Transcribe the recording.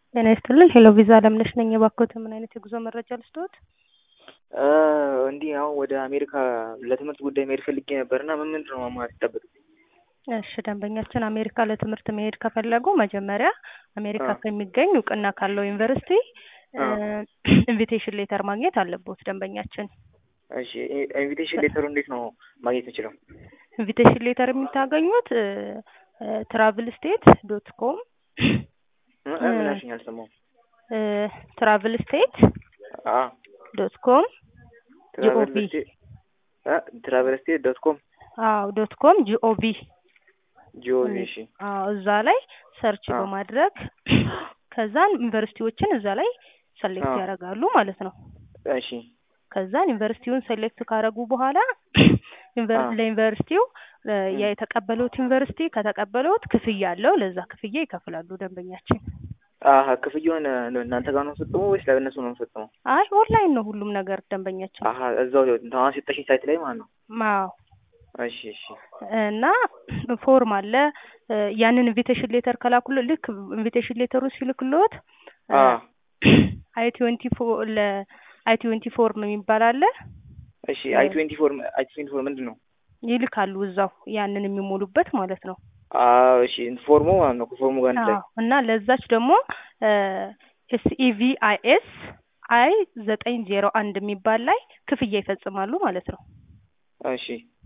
ጤና ይስጥልን ሄሎ ቪዛ አለምነሽ ነኝ። የባኮት ምን አይነት የጉዞ መረጃ ልስጥዎት? እንዲህ አሁን ወደ አሜሪካ ለትምህርት ጉዳይ መሄድ ፈልጌ ነበር እና ምን ምንድን ነው ማሟላት ይጠበቅብኝ? እሺ ደንበኛችን አሜሪካ ለትምህርት መሄድ ከፈለጉ መጀመሪያ አሜሪካ ከሚገኝ እውቅና ካለው ዩኒቨርሲቲ ኢንቪቴሽን ሌተር ማግኘት አለቦት ደንበኛችን። እሺ ኢንቪቴሽን ሌተሩ እንዴት ነው ማግኘት የምችለው? ኢንቪቴሽን ሌተር የምታገኙት ትራቭል ስቴት ዶት ኮም ምን አልሽኝ? አልሰማሁም። ትራቭል ስቴት ዶት ኮም ጂኦቪ ትራቨል ስቴት ዶት ኮም አዎ ዶት ኮም ጂኦቪ ጂኦቪ እሺ አዎ እዛ ላይ ሰርች በማድረግ ከዛን ዩኒቨርሲቲዎችን እዛ ላይ ሰሌክት ያደርጋሉ ማለት ነው። እሺ ከዛን ዩኒቨርሲቲውን ሴሌክት ካደረጉ በኋላ ለዩኒቨርሲቲው የተቀበሉት ዩኒቨርሲቲ ከተቀበሉት ክፍያ አለው። ለዛ ክፍያ ይከፍላሉ ደንበኛችን። አሀ ክፍያውን እናንተ ጋር ነው የምፈጽመው ወይስ ለእነሱ ነው የምፈጽመው? አይ ኦንላይን ነው ሁሉም ነገር ደንበኛችን። አሀ እዛው አሁን ሲጠሽኝ ሳይት ላይ ማለት ነው። አዎ እሺ እሺ እና ፎርም አለ። ያንን ኢንቪቴሽን ሌተር ከላኩልህ ልክ ኢንቪቴሽን ሌተሩ ሲልክልዎት አይ ትዌንቲ ፎር ለአይ ትዌንቲ ፎርም የሚባል አለ። እሺ አይ ትዌንቲ ፎር አይ ትዌንቲ ፎር ምንድን ነው? ይልካሉ እዛው ያንን የሚሞሉበት ማለት ነው። አዎ እሺ ፎርሙ ማለት ነው ከፎርሙ ጋር ላይ እና ለዛች ደግሞ ኤስኢቪ አይ ኤስ አይ ዘጠኝ ዜሮ አንድ የሚባል ላይ ክፍያ ይፈጽማሉ ማለት ነው። እሺ